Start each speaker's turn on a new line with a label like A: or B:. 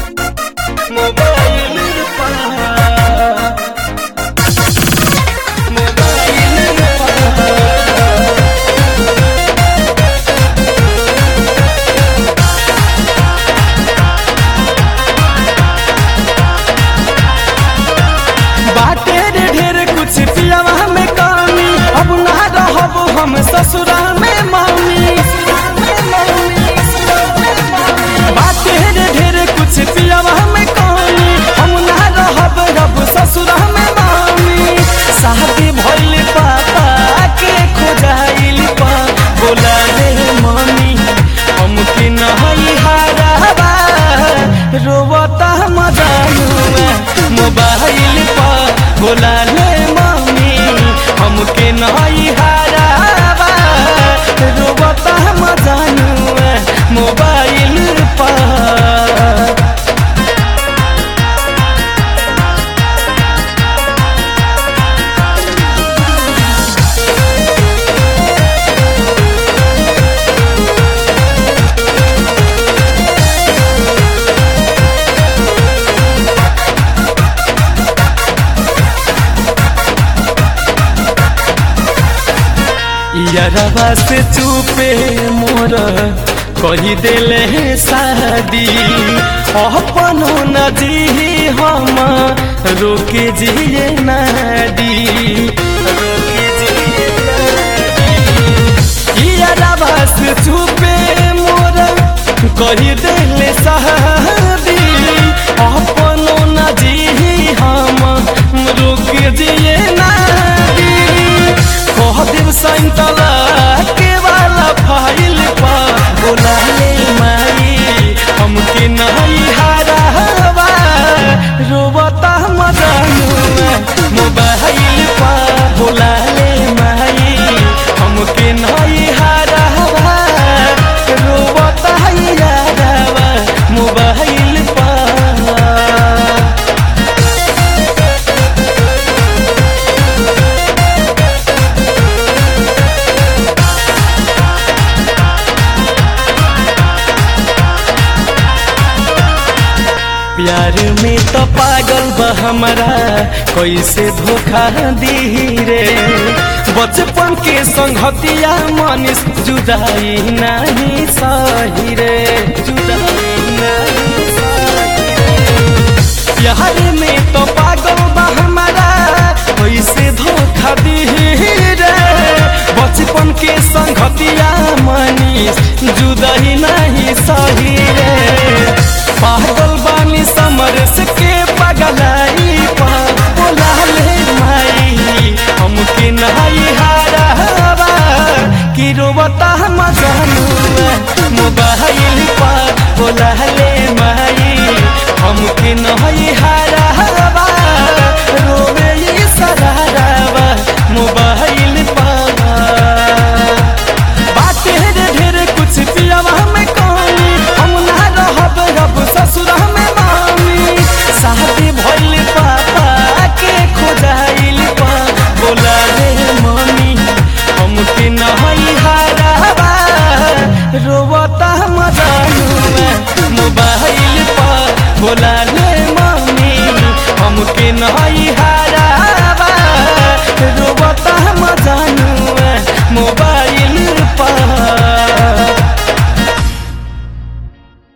A: Mobile पर mobile पर बाटे रे ढेर कुछ पियावा में कमी अब ना रहब हम ससुरा में मम्मी बाटे रे ढेर कुछ पियावा में कमी हम ना रहब रब ससुरा में मम्मी शादी भइल पापा के खोजाइल पा बोला रे मम्मी हमके नहीं हाराबा रोवता मजानुआ मोबाइल पर बोला ले मम्मी हमके नहीं हाराबा रोवता मजानुआ मोबाइल पर यारवा से चुपे मोर कही देले शादी अपनो न जी हम रोके जिए नादी रोके जिए नादी यारवा से चुपे मोर कही देले शादी अपनो न जी हम रोके जिए नादी कह देव सैतला के वाला फाइल पा बोला ले माई हमके नहीं हारावा रोबता मजानुआ मोबाइल पा बोला ले माई हमके नहीं हारावा रोबता यारावा मोबाइल पा प्यार में तो पागल बा हमारा कैसे धोखा दी रे बचपन के संगतिया मनीष जुदाई नहीं सही रे जुदाई नहीं सही रे। प्यार में तो पागल बा हमारा कैसे धोखा दी रे बचपन के संगतिया मनीष जुदाई नहीं सही रे पागल बानी समरस के पगलाई पा बोला ले माई हमके नहीं हारावा कि रोबता मजानुआ मोबाइल पा बोला